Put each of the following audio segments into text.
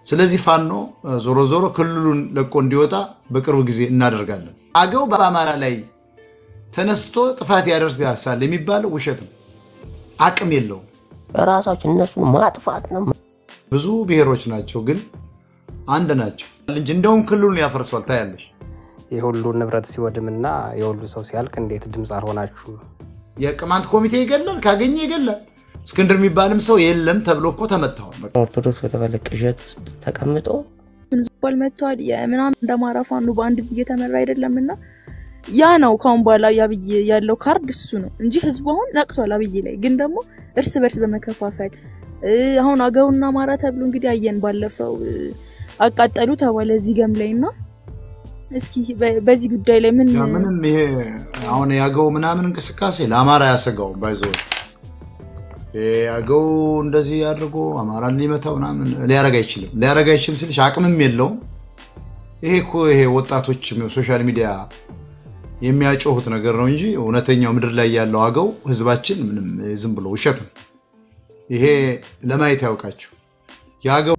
ስለዚህ ፋኖ ዞሮ ዞሮ ክልሉን ለቆ እንዲወጣ በቅርብ ጊዜ እናደርጋለን። አገው በአማራ ላይ ተነስቶ ጥፋት ያደርሳል የሚባለው ውሸት ነው። አቅም የለውም። ራሳችን እነሱን ማጥፋት ነው። ብዙ ብሔሮች ናቸው፣ ግን አንድ ናቸው እንጂ እንደውም ክልሉን ያፈርሷል። ታያለሽ። የሁሉ ንብረት ሲወድምና የሁሉ ሰው ሲያልቅ እንዴት ድምፅ አልሆናችሁ? የቅማንት ኮሚቴ ይገላል፣ ካገኘ ይገላል። እስክንድር የሚባልም ሰው የለም ተብሎ እኮ ተመታዋል። ኦርቶዶክስ በተባለ ቅዠት ውስጥ ተቀምጦ ዝባል መጥተዋል የምናምን እንደ አማራ ፋኖ በአንድ እዚህ እየተመራ አይደለም እና ያ ነው ካሁን በኋላ የአብይ ያለው ካርድ እሱ ነው እንጂ ህዝቡ አሁን ነቅቷል አብይ ላይ ግን ደግሞ እርስ በርስ በመከፋፈል አሁን አገውና አማራ ተብሎ እንግዲህ አየን ባለፈው አቃጠሉ ተባለ እዚህ ገም ላይ እና እስኪ በዚህ ጉዳይ ላይ ምን ምንም ይሄ አሁን ያገው ምናምን እንቅስቃሴ ለአማራ ያሰጋው ባይዞ ያገው እንደዚህ አድርጎ አማራን ሊመታው ምናምን ሊያረግ አይችልም። ሊያረግ አይችልም ስልሽ አቅምም የለውም። ይሄ እኮ ይሄ ወጣቶች ሶሻል ሚዲያ የሚያጮሁት ነገር ነው እንጂ እውነተኛው ምድር ላይ ያለው አገው ህዝባችን ምንም ዝም ብሎ ውሸት ነው። ይሄ ለማየት ያውቃቸው የአገው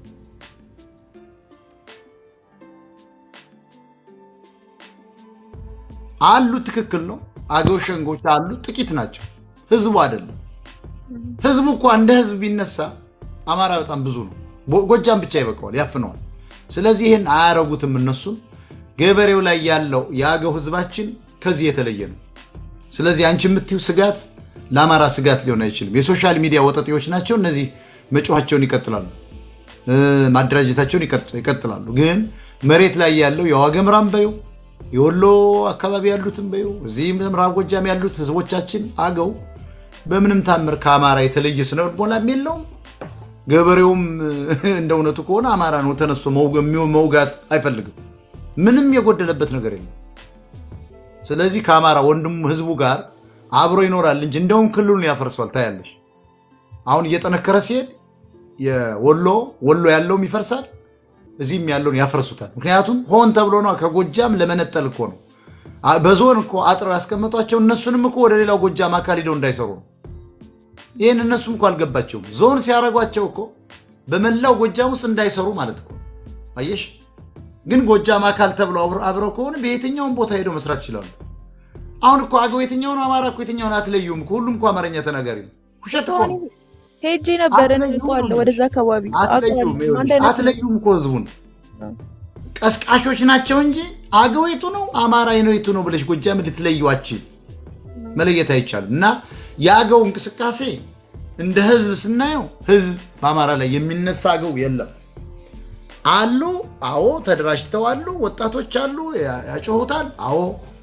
አሉ። ትክክል ነው። አገው ሸንጎች አሉ፣ ጥቂት ናቸው። ህዝቡ አይደለም። ህዝቡ እኮ እንደ ህዝብ ቢነሳ አማራ በጣም ብዙ ነው። ጎጃም ብቻ ይበቃዋል፣ ያፍነዋል። ስለዚህ ይህን አያረጉትም እነሱም። ገበሬው ላይ ያለው የአገው ህዝባችን ከዚህ የተለየ ነው። ስለዚህ አንቺ የምትይው ስጋት ለአማራ ስጋት ሊሆን አይችልም። የሶሻል ሚዲያ ወጠጤዎች ናቸው እነዚህ። መጮኋቸውን ይቀጥላሉ፣ ማደራጀታቸውን ይቀጥላሉ። ግን መሬት ላይ ያለው የዋገምራም በዩ የወሎ አካባቢ ያሉትም በዩ እዚህ ምዕራብ ጎጃም ያሉት ህዝቦቻችን አገው በምንም ታምር ከአማራ የተለየ ስነ ልቦናም የለውም። ገበሬውም እንደ እውነቱ ከሆነ አማራ ነው ተነስቶ መውጋት አይፈልግም። ምንም የጎደለበት ነገር የለም። ስለዚህ ከአማራ ወንድሙ ህዝቡ ጋር አብሮ ይኖራል እንጂ እንደውም ክልሉን ያፈርሷል። ታያለሽ። አሁን እየጠነከረ ሲሄድ የወሎ ወሎ ያለውም ይፈርሳል፣ እዚህም ያለውን ያፈርሱታል። ምክንያቱም ሆን ተብሎ ነው። ከጎጃም ለመነጠል እኮ ነው። በዞን እኮ አጥር ያስቀመጧቸው እነሱንም እኮ ወደ ሌላው ጎጃም አካል ሂደው እንዳይሰሩ ነው። ይህን እነሱም እኮ አልገባቸውም። ዞን ሲያደርጓቸው እኮ በመላው ጎጃም ውስጥ እንዳይሰሩ ማለት እኮ አየሽ። ግን ጎጃም አካል ተብለው አብረው ከሆነ በየትኛውን ቦታ ሄደው መስራት ይችላሉ። አሁን እኮ አገው የትኛውን አማራ እኮ የትኛውን አትለዩም እኮ ሁሉም እኮ አማርኛ ተናጋሪ ነው። ውሸት እኮ ነው። ሄጄ ነበረ እውቀዋለሁ። ወደዛ አካባቢ አትለዩም እኮ ህዝቡን ቀስቃሾች ናቸው እንጂ አገው የቱ ነው አማራ ነው የቱ ነው ብለሽ ጎጃም ልትለዩዋችን መለየት አይቻልም። እና የአገው እንቅስቃሴ እንደ ህዝብ ስናየው ህዝብ በአማራ ላይ የሚነሳ አገው የለም። አሉ፣ አዎ፣ ተደራጅተው አሉ፣ ወጣቶች አሉ፣ ያጮሁታል። አዎ፣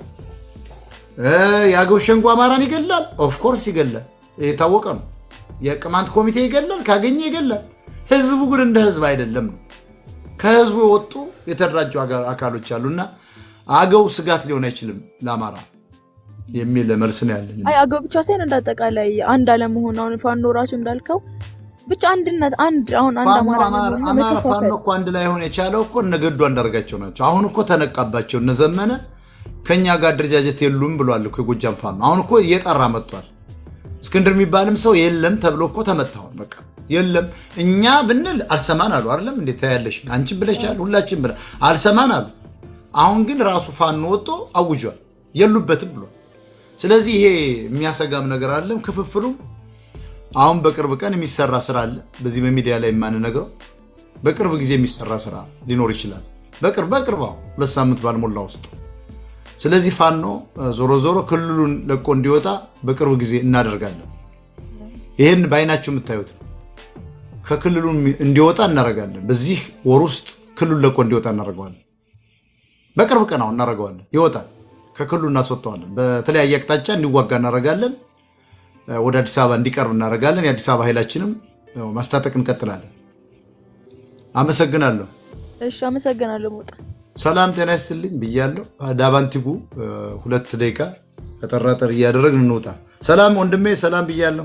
የአገው ሸንጎ አማራን ይገላል። ኦፍኮርስ ይገላል፣ የታወቀ ነው። የቅማንት ኮሚቴ ይገላል፣ ካገኘ ይገላል። ህዝቡ ግን እንደ ህዝብ አይደለም ነው። ከህዝቡ የወጡ የተደራጁ አካሎች አሉና አገው ስጋት ሊሆን አይችልም ለአማራ የሚል መልስ ነው ያለኝ። አይ አገው ብቻ ሳይሆን እንዳጠቃላይ አንድ አለመሆን አሁን ፋኖ ራሱ እንዳልከው ብቻ አንድነት አንድ አሁን አንድ አማራ አማራ ፋኖ እኮ አንድ ላይ ሆን የቻለው እኮ እነገዱ አንዳርጋቸው ናቸው። አሁን እኮ ተነቃባቸው። እነዘመነ ከኛ ጋር አደረጃጀት የሉም ብሏል እኮ የጎጃም ፋኖ። አሁን እኮ እየጠራ መጥቷል። እስክንድር የሚባልም ሰው የለም ተብሎ እኮ ተመታዋል። በቃ የለም እኛ ብንል አልሰማን አሉ። አይደለም እንዴት ታያለሽ? አንቺን ብለሻል፣ ሁላችን ብለ አልሰማን አሉ። አሁን ግን ራሱ ፋኖ ወጥቶ አውጇል፣ የሉበትም ብሏል። ስለዚህ ይሄ የሚያሰጋም ነገር አለም። ክፍፍሉም አሁን በቅርብ ቀን የሚሰራ ስራ አለ። በዚህ በሚዲያ ላይ የማንነግረው በቅርብ ጊዜ የሚሰራ ስራ ሊኖር ይችላል። በቅርብ በቅርብ አሁን ሁለት ሳምንት ባልሞላ ውስጥ። ስለዚህ ፋኖ ዞሮ ዞሮ ክልሉን ለቆ እንዲወጣ በቅርብ ጊዜ እናደርጋለን። ይህን በአይናቸው የምታዩት ነው። ከክልሉ እንዲወጣ እናደርጋለን። በዚህ ወር ውስጥ ክልሉን ለቆ እንዲወጣ እናደርገዋለን። በቅርብ ቀን አሁን እናደርገዋለን። ይወጣል። ከክልሉ እናስወጠዋለን። በተለያየ አቅጣጫ እንዲዋጋ እናደርጋለን። ወደ አዲስ አበባ እንዲቀርብ እናደርጋለን። የአዲስ አበባ ኃይላችንም ማስታጠቅ እንቀጥላለን። አመሰግናለሁ። እሺ፣ አመሰግናለሁ ሞጣ። ሰላም ጤና ይስጥልኝ ብያለሁ። ዳባንቲጉ ሁለት ደቂቃ ጠራጠር እያደረግን እንውጣ። ሰላም ወንድሜ፣ ሰላም ብያለሁ።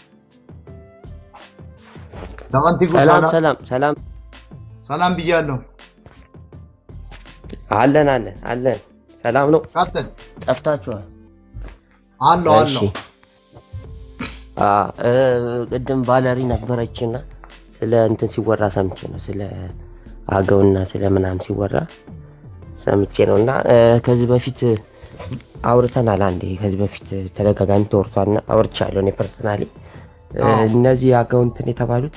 ዳባንቲጉ ሰላም ሰላም ሰላም ሰላም ብያለሁ። አለን አለን አለን። ሰላም ነው። ቀጥል። ጠፍታችኋል። አለው አለው ቅድም ቫለሪ ነበረችና ስለ እንትን ሲወራ ሰምቼ ነው ስለ አገውና ስለ ምናምን ሲወራ ሰምቼ ነው እና እ፣ ከዚህ በፊት አውርተናል። አንዴ ከዚህ በፊት ተደጋጋሚ ተወርቷልና አውርቻለሁ እኔ ፐርሰናሊ እ፣ አዎ። እነዚህ አገው እንትን የተባሉት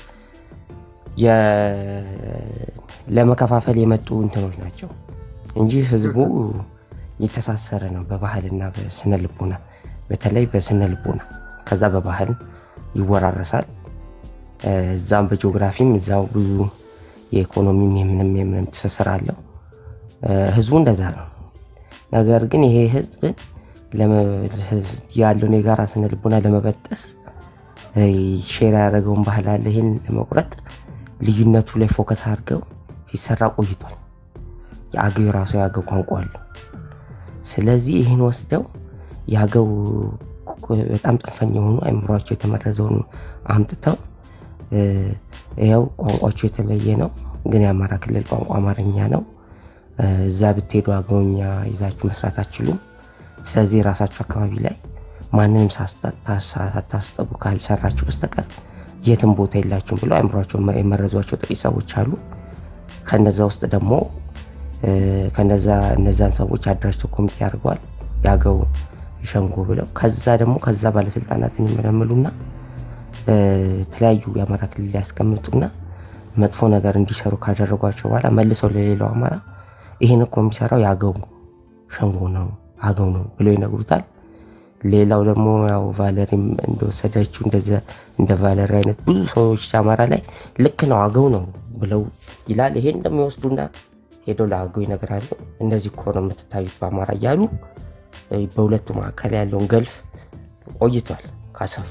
የ- ለመከፋፈል የመጡ እንትኖች ናቸው እንጂ ህዝቡ የተሳሰረ ነው በባህልና በስነ ልቦና በተለይ በስነ ልቦና ከዛ በባህል ይወራረሳል እ፣ እዛም በጂኦግራፊም እዛው ብዙ የኢኮኖሚም የምንም የምንም ትስስር አለው እ፣ ህዝቡ እንደዛ ነው ነገር ግን ይሄ ህዝብን ለመ- ህዝብ ያለውን የጋራ ስነ ልቦና ለመበጠስ እ፣ ሼር ያደረገውን ባህል አለ ይህን ለመቁረጥ ልዩነቱ ላይ ፎከስ አድርገው ሲሰራ ቆይቷል የአገው የራሱ የአገው ቋንቋ አለው ስለዚህ ይህን ወስደው የአገው በጣም ጽንፈኛ የሆኑ አይምሯቸው የተመረዘውን አምጥተው እ፣ ይኸው ቋንቋቸው የተለየ ነው ግን የአማራ ክልል ቋንቋ አማርኛ ነው እ፣ እዛ ብትሄዱ አገውኛ ይዛችሁ መስራት አትችሉም ስለዚህ የራሳችሁ አካባቢ ላይ ማንንም ሳስታ- ታሳ- ሳታስጠቡ ካልሰራችሁ በስተቀር የትም ቦታ የላችሁም ብለው አእምሯቸው የመረዟቸው ጥቂት ሰዎች አሉ ከነዛ ውስጥ ደግሞ እ፣ ከነዛ እነዛን ሰዎች አደራጅተው ኮሚቴ አድርገዋል የአገው ሸንጎ ብለው ከዛ ደግሞ ከዛ ባለስልጣናትን ይመለምሉና እ፣ የተለያዩ የአማራ ክልል ያስቀምጡና መጥፎ ነገር እንዲሰሩ ካደረጓቸው በኋላ መልሰው ለሌላው አማራ ይህን እኮ የሚሰራው የአገው ሸንጎ ነው አገው ነው ብለው ይነግሩታል ሌላው ደግሞ ያው ቫለሪም እንደወሰደችው እንደዚያ እንደ ቫለሪ አይነት ብዙ ሰዎች አማራ ላይ ልክ ነው አገው ነው ብለው ይላል ይሄን እንደሚወስዱና ሄደው ለአገው ይነግራሉ እንደዚህ እኮ ነው የምትታዩት በአማራ እያሉ እ፣ በሁለቱ መካከል ያለውን ገልፍ ቆይቷል ካሰፉ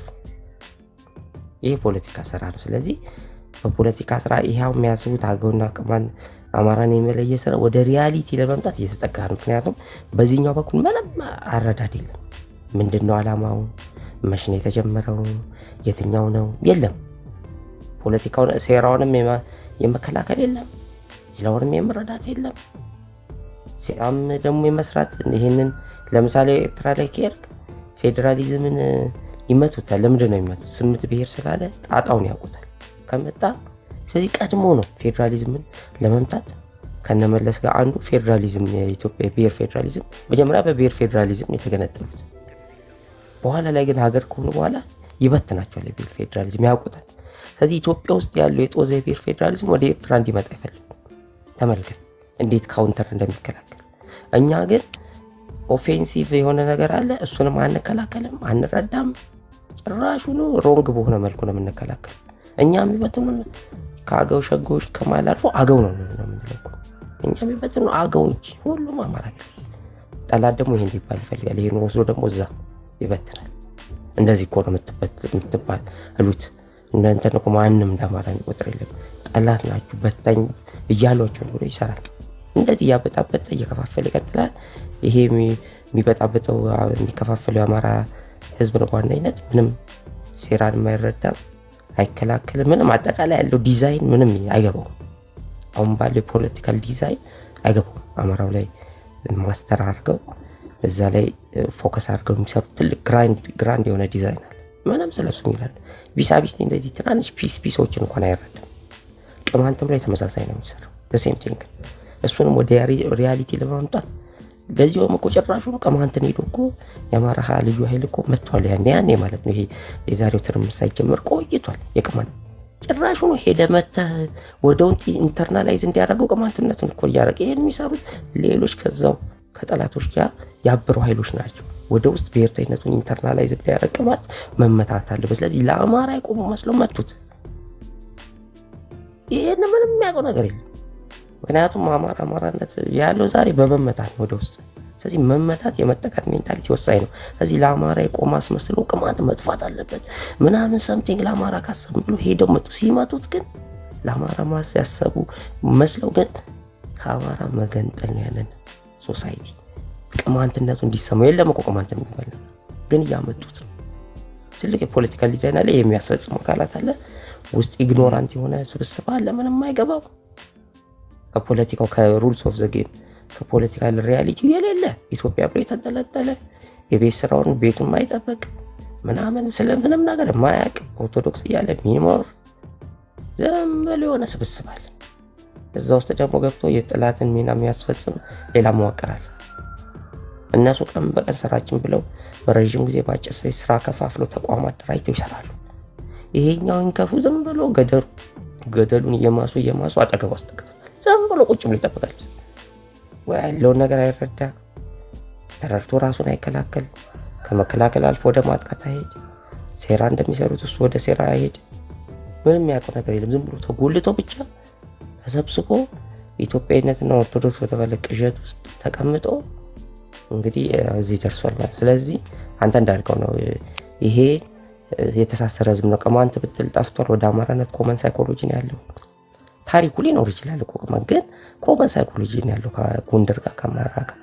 ይህ ፖለቲካ ስራ ነው ስለዚህ በፖለቲካ ስራ ይኸው የሚያስቡት አገውና ቅማን አማራን የመለየ ስራ ወደ ሪያሊቲ ለመምጣት እየተጠጋ ነው ምክንያቱም በዚህኛው በኩል ምንም አረዳድ የለም ምንድን ነው አላማው መች ነው የተጀመረው የትኛው ነው የለም ፖለቲካውን ሴራውንም የማ- የመከላከል የለም ሌላውንም የመረዳት የለም ሴራም ደግሞ የመስራት ይህንን ለምሳሌ ኤርትራ ላይ ከሄድክ ፌዴራሊዝምን እ፣ ይመቱታል ለምንድን ነው የሚመቱት ስምንት ብሔር ስላለ ጣጣውን ያውቁታል ከመጣ ስለዚህ ቀድሞ ነው ፌዴራሊዝምን ለመምታት ከነመለስ ጋር አንዱ ፌዴራሊዝም የኢትዮጵያ የብሔር ፌዴራሊዝም መጀመሪያ በብሔር ፌዴራሊዝም ነው የተገነጠሉት በኋላ ላይ ግን ሀገር ከሆኑ በኋላ ይበትናቸዋል የብሔር ፌዴራሊዝም ያውቁታል ስለዚህ ኢትዮጵያ ውስጥ ያለው የጦዘ የብሔር ፌዴራሊዝም ወደ ኤርትራ እንዲመጣ አይፈልግም ተመልከት እንዴት ካውንተር እንደሚከላከል እኛ ግን ኦፌንሲቭ የሆነ ነገር አለ እሱንም አንከላከልም አንረዳም ጭራሹኑ ሮንግ በሆነ መልኩ ነው የምንከላከል እኛ የሚበትኑን ከአገው ሸጎዎች ከማል አልፎ አገው ነው ነው የምንለው እኮ። እኛ የሚበትኑ አገው እንጂ ሁሉም አማራ ነው። ጠላት ደግሞ ይሄ እንዲባል ይፈልጋል ይሄን ወስዶ ደግሞ እዛ ይበትናል እንደዚህ እኮ ነው የምትበት- የምትባሉት እናንተን እኮ ማንም እንደ አማራ የሚቆጥር የለም ጠላት ናችሁ በታኝ እያሏቸው ብሎ ይሰራል እንደዚህ እያበጣበጠ እየከፋፈለ ይቀጥላል ይሄ የሚ- የሚበጣበጠው አ- የሚከፋፈለው የአማራ ህዝብ ነው በዋነኝነት ምንም ሴራን የማይረዳም አይከላከልም ምንም አጠቃላይ ያለው ዲዛይን ምንም አይገባውም አሁን ባለው የፖለቲካል ዲዛይን አይገባውም አማራው ላይ ማስተር አድርገው እዛ ላይ ፎከስ አድርገው የሚሰሩ ትልቅ ግራንድ የሆነ ዲዛይን አለ ምንም ስለሱ ይላል ቢሳቢስቲ እንደዚህ ትናንሽ ፒስ ፒሶችን እንኳን አይረዳም ቅማንትም ላይ ተመሳሳይ ነው የሚሰራው ሴም ቲንግ እሱንም ወደ ሪያሊቲ ለማምጣት በዚሁም እኮ ጭራሹ ነው ቅማንትን ሄዶ እኮ የአማራ ሀ- ልዩ ኃይል እኮ መጥቷል ያኔ ያኔ ማለት ነው ይሄ የዛሬው ትርምስ ሳይጀመር ቆይቷል የቅማንት ጭራሹ ነው ሄደ መተህ ወደ ውንጥ ኢንተርናላይዝ እንዲያደርገው ቅማንትነቱን እኮ እያደረገ ይህን የሚሰሩት ሌሎች ከዛው ከጠላቶች ጋር ያበሩ ኃይሎች ናቸው ወደ ውስጥ ብሔርተኝነቱን ኢንተርናላይዝ እንዲያደርግ ቅማንት መመታት አለበት ስለዚህ ለአማራ የቆሙ መስለው መቱት ይህን ምንም የሚያውቀው ነገር የለም ምክንያቱም አማራ አማራነት ያለው ዛሬ በመመታት ነው ወደ ውስጥ ስለዚህ መመታት የመጠቃት ሜንታሊቲ ወሳኝ ነው ስለዚህ ለአማራ የቆመ አስመስሎ ቅማንት መጥፋት አለበት ምናምን ሰምቲንግ ለአማራ ካሰቡ ብሎ ሄደው መጡ ሲመቱት ግን ለአማራ ማስ ያሰቡ መስለው ግን ከአማራ መገንጠል ነው ያለን ሶሳይቲ ቅማንትነቱ እንዲሰማው የለም እኮ ቅማንት የሚባል ነገር። ግን እያመጡት ነው ትልቅ የፖለቲካል ዲዛይን አለ የሚያስፈጽሙ አካላት አለ ውስጥ ኢግኖራንት የሆነ ስብስብ አለ ምንም አይገባው ከፖለቲካው ከሩልስ ኦፍ ዘ ጌም ከፖለቲካል ሪያሊቲ የሌለ ኢትዮጵያ ብሎ የተንጠለጠለ የቤት ስራውን ቤቱን ማይጠበቅ ምናምን ስለምንም ነገር ማያቅ ኦርቶዶክስ እያለ ሚኖር ዝም ብሎ የሆነ ስብስብ አለ። እዛ ውስጥ ደግሞ ገብቶ የጥላትን ሚና የሚያስፈጽም ሌላ መዋቅር አለ። እነሱ ቀን በቀን ስራችን ብለው በረዥም ጊዜ በአጭር ጊዜ ስራ ከፋፍለው ተቋም አደራጅተው ይሰራሉ። ይሄኛውን ከፉ ዝም ብሎ ገደሉ ገደሉን እየማሱ እየማሱ አጠገቡ አስጠግቷል። ዝም ብሎ ቁጭ ብሎ ይጠብቃል። ወይ ያለውን ነገር አይረዳ፣ ተረድቶ ራሱን አይከላከል፣ ከመከላከል አልፎ ወደ ማጥቃት አይሄድ፣ ሴራ እንደሚሰሩት እሱ ወደ ሴራ አይሄድ። ምንም የሚያውቀው ነገር የለም። ዝም ብሎ ተጎልቶ ብቻ ተሰብስቦ ኢትዮጵያዊነትና ኦርቶዶክስ በተባለ ቅዠት ውስጥ ተቀምጦ እንግዲህ እዚህ ደርሷል ማለት። ስለዚህ አንተ እንዳልከው ነው ይሄ የተሳሰረ ህዝብ ነው። ቅማንት ብትል ጠፍቷል። ወደ አማራነት ኮመን ሳይኮሎጂ ነው ያለው። ታሪኩ ሊኖር ይችላል እኮ ቅማንት፣ ግን ኮመን ሳይኮሎጂ ነው ያለው ከጎንደር ጋር ከአማራ ጋር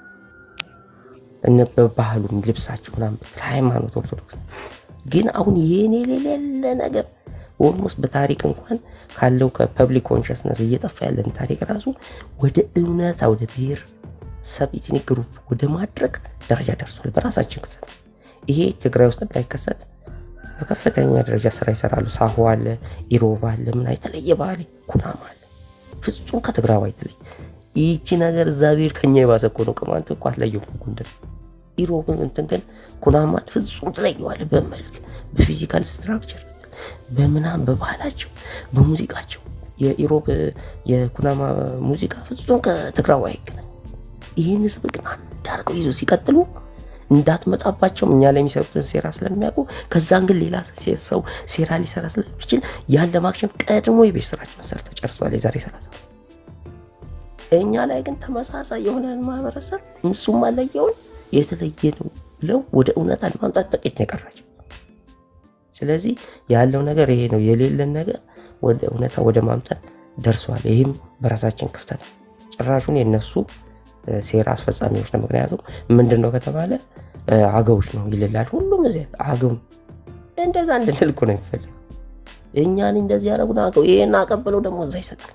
እነ በባህሉም ልብሳቸው ምናምን ብትል ሃይማኖት ኦርቶዶክስ ግን አሁን ይህን የሌለ ነገር ኦልሞስት በታሪክ እንኳን ካለው ከፐብሊክ ኮንሽስነስ እየጠፋ ያለን ታሪክ ራሱ ወደ እውነታ ወደ ብሔር ሰብ ኢትኒክ ግሩፕ ወደ ማድረግ ደረጃ ደርሷል። በራሳችን ክፍል ይሄ ትግራይ ውስጥ እንዳይከሰት በከፍተኛ ደረጃ ስራ ይሰራሉ። ሳሆ አለ፣ ኢሮብ አለ፣ ምን የተለየ ባህል ኩናማ አለ። ፍጹም ከትግራዋ የተለየ ይቺ ነገር እዛ ብሔር ከኛ የባሰ እኮ ነው። ቅማንት እኮ አትለየውም። ጎንደር ኢሮብን እንትን ግን ኩናማን ፍጹም ትለየዋለ። በመልክ በፊዚካል ስትራክቸር በምናም በባህላቸው በሙዚቃቸው የኢሮብ የኩናማ ሙዚቃ ፍጹም ከትግራዋ አይገናኝ። ይህን ህዝብ ግን አንድ አድርገው ይዞ ሲቀጥሉ እንዳትመጣባቸውም እኛ ላይ የሚሰሩትን ሴራ ስለሚያውቁ ከዛን ግን ሌላ ሰው ሴራ ሊሰራ ስለሚችል ያን ለማክሸፍ ቀድሞ የቤት ስራቸውን ሰርተው ጨርሰዋል። የዛሬ ሰላሳ እኛ ላይ ግን ተመሳሳይ የሆነን ማህበረሰብ እሱም አለየውን የተለየ ነው ብለው ወደ እውነታ ለማምጣት ጥቂት ነው የቀራቸው። ስለዚህ ያለው ነገር ይሄ ነው። የሌለን ነገር ወደ እውነታ ወደ ማምጣት ደርሰዋል። ይህም በራሳችን ክፍተት ጭራሹን የነሱ ሴራ አስፈጻሚዎች ነው። ምክንያቱም ምንድን ነው ከተባለ አገዎች ነው ይልላል። ሁሉም እዚያ አገው እንደዛ እንድንል እኮ ነው የሚፈልግ እኛን እንደዚህ ያደረጉን አገው ይህን አቀብለው ደግሞ እዛ ይሰጣል።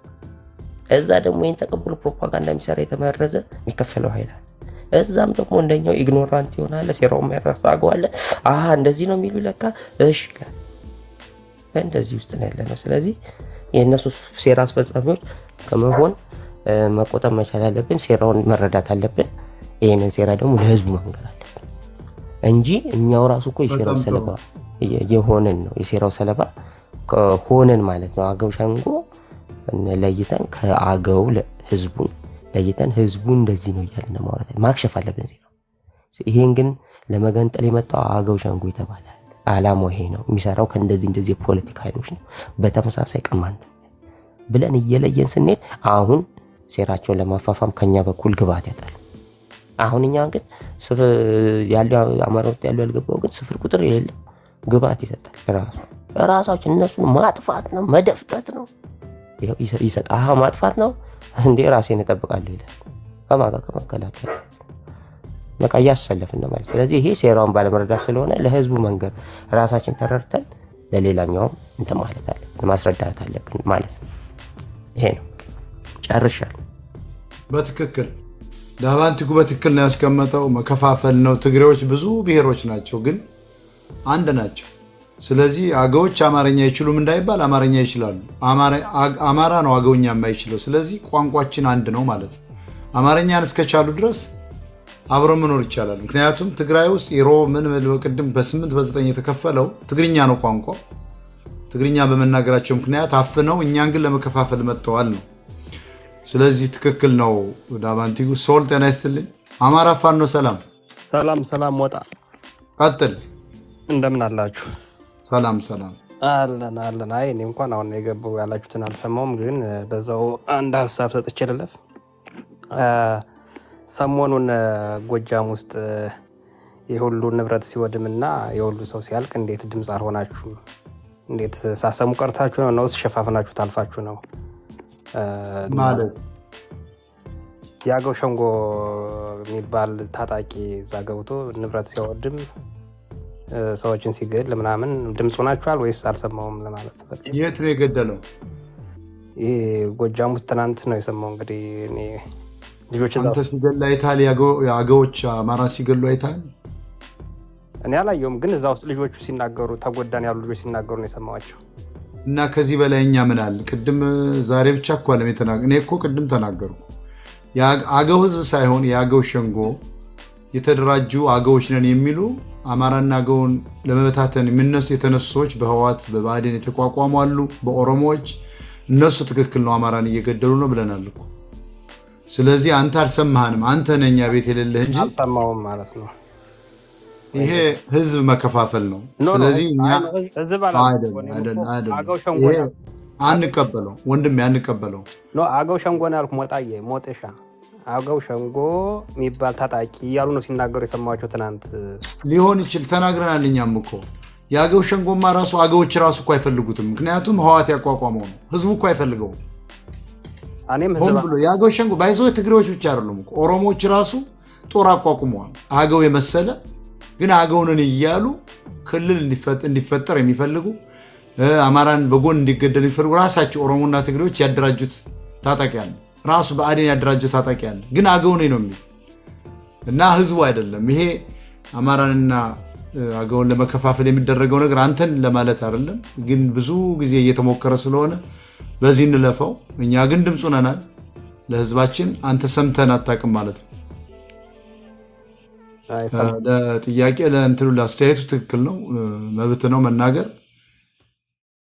እዛ ደግሞ ይህን ተቀብሎ ፕሮፓጋንዳ የሚሰራ የተመረዘ የሚከፈለው ኃይላል እዛም ደግሞ እንደኛው ኢግኖራንት ይሆናለ። ሴራው የማይረሳ አገው አለ። አሀ እንደዚህ ነው የሚሉ ለካ እሽ ይላል። በእንደዚህ ውስጥ ነው ያለ ነው። ስለዚህ የእነሱ ሴራ አስፈጻሚዎች ከመሆን መቆጠብ መቻል አለብን። ሴራውን መረዳት አለብን። ይህንን ሴራ ደግሞ ለህዝቡ መንገር አለብን እንጂ እኛው ራሱ እኮ የሴራው ሰለባ የሆንን ነው። የሴራው ሰለባ ሆነን ማለት ነው። አገው ሸንጎ ለይተን ከአገው ህዝቡን ለይተን ህዝቡ እንደዚህ ነው እያልን ማውራት ማክሸፍ አለብን ዜና። ይሄን ግን ለመገንጠል የመጣው አገው ሸንጎ ይተባላል። አላማው ይሄ ነው። የሚሰራው ከእንደዚህ እንደዚህ የፖለቲካ ኃይሎች ነው። በተመሳሳይ ቅማንት ብለን እየለየን ስንሄድ አሁን ሴራቸውን ለማፋፋም ከኛ በኩል ግብአት ያጣሉ። አሁን እኛ ግን ያለው አማራ ውስጥ ያለው ያልገባው ግን ስፍር ቁጥር የሌለው ግብአት ይሰጣል። ራሱ ራሳችን እነሱን ማጥፋት ነው መደፍጠት ነው ይሰጥ አሀ ማጥፋት ነው እንዴ ራሴን እጠብቃለሁ ይላል። ከማጋ ከመከላከል በቃ እያሰለፍን ነው ማለት። ስለዚህ ይሄ ሴራውን ባለመረዳት ስለሆነ ለህዝቡ መንገድ ራሳችን ተረድተን ለሌላኛውም እንትን ማለት አለብን ማስረዳት አለብን ማለት ነው። ይሄ ነው ጨርሻለሁ። በትክክል ዳቫንቲኩ በትክክል ነው ያስቀመጠው። መከፋፈል ነው። ትግሬዎች ብዙ ብሔሮች ናቸው፣ ግን አንድ ናቸው። ስለዚህ አገዎች አማርኛ አይችሉም እንዳይባል አማርኛ ይችላሉ። አማራ ነው አገውኛ የማይችለው። ስለዚህ ቋንቋችን አንድ ነው ማለት ነው። አማርኛን እስከቻሉ ድረስ አብሮ መኖር ይቻላል። ምክንያቱም ትግራይ ውስጥ ኢሮ ምን ቅድም በስምንት በዘጠኝ የተከፈለው ትግርኛ ነው ቋንቋ። ትግርኛ በመናገራቸው ምክንያት አፍነው እኛን ግን ለመከፋፈል መጥተዋል ነው። ስለዚህ ትክክል ነው። ዳቫንቲኩ ሶል ጤና ይስጥልኝ። አማራ ፋኖ ሰላም ሰላም ሰላም፣ ወጣ ቀጥል። እንደምን አላችሁ? ሰላም ሰላም አለን አለን። አይ እኔ እንኳን አሁን የገባው ያላችሁትን አልሰማውም፣ ግን በዛው አንድ ሀሳብ ሰጥቼ ልለፍ። ሰሞኑን ጎጃም ውስጥ የሁሉ ንብረት ሲወድምና የሁሉ ሰው ሲያልቅ እንዴት ድምፅ አልሆናችሁም? እንዴት ሳሰሙ ቀርታችሁ ነው ነውስ ሸፋፍናችሁ ታልፋችሁ ነው? ማለት የአገው ሸንጎ የሚባል ታጣቂ እዛ ገብቶ ንብረት ሲያወድም ሰዎችን ሲገል ምናምን ድምፅ ሆናችኋል ወይስ አልሰማውም ለማለት ፈልጌ። የት ነው የገደለው? ይህ ጎጃም ውስጥ ትናንት ነው የሰማው። እንግዲህ እኔ ልጆች እዛ አንተ ሲገሉ አይተሃል? የአገዎች አማራን ሲገሉ አይተሃል? እኔ አላየውም፣ ግን እዛ ውስጥ ልጆቹ ሲናገሩ ተጎዳን ያሉ ልጆች ሲናገሩ ነው የሰማዋቸው። እና ከዚህ በላይ እኛ ምን አለ? ቅድም ዛሬ ብቻ እኮ አለም የተናገ- እኔ እኮ ቅድም ተናገርኩ። የአ- አገው ህዝብ ሳይሆን የአገው ሸንጎ የተደራጁ አገዎች ነን የሚሉ አማራና አገውን ለመበታተን የሚነሱ የተነሱ ሰዎች በህዋት በብአዴን የተቋቋሙ አሉ። በኦሮሞዎች እነሱ ትክክል ነው አማራን እየገደሉ ነው ብለናል እኮ። ስለዚህ አንተ አልሰማህንም። አንተ ነህ እኛ ቤት የሌለህ እንጂ አልሰማውም ማለት ነው። ይሄ ህዝብ መከፋፈል ነው። ኖ ኖ፣ ስለዚህ እኛ አይ ነው፣ ህዝብ- ህዝብ አላልኩም አይደለም እኮ፣ እኔም አይደለም እኮ አይደለም። አገው ሸንጎ ይሄ ነው። አንቀበለው ወንድሜ አንቀበለው። ኖ አገው ሸንጎ ነው ያልኩ። ሞጣዬ ሞጤሻ አገው ሸንጎ የሚባል ታጣቂ እያሉ ነው ሲናገሩ የሰማቸው ትናንት። ሊሆን ይችል ተናግረናል። እኛም እኮ የአገው ሸንጎማ ራሱ አገዎች ራሱ እኮ አይፈልጉትም። ምክንያቱም ህዋት ያቋቋመው ነው። ህዝቡ እኮ አይፈልገውም። እኔም ሆን ህዝብ ብሎ የአገው ሸንጎ ባይዞ ትግሬዎች ብቻ አይደሉም እኮ ኦሮሞዎች ራሱ ጦር አቋቁመዋል። አገው የመሰለ ግን አገውንን እያሉ ክልል እንዲፈ- እንዲፈጠር የሚፈልጉ እ፣ አማራን በጎን እንዲገደል የሚፈልጉ ራሳቸው ኦሮሞና ትግሬዎች ያደራጁት ታጣቂ አለ። ራሱ በአዴን ያደራጀው ታጣቂ አለ። ግን አገው ነኝ ነው የሚል እና ህዝቡ አይደለም። ይሄ አማራንና እ፣ አገውን ለመከፋፈል የሚደረገው ነገር አንተን ለማለት አይደለም፣ ግን ብዙ ጊዜ እየተሞከረ ስለሆነ በዚህ እንለፈው። እኛ ግን ድምፁ ነናል ለህዝባችን። አንተ ሰምተን አታውቅም ማለት ነው። አይሰማም። ለጥያቄ ለእንትኑ ለአስተያየቱ ትክክል ነው፣ እ፣ መብት ነው መናገር።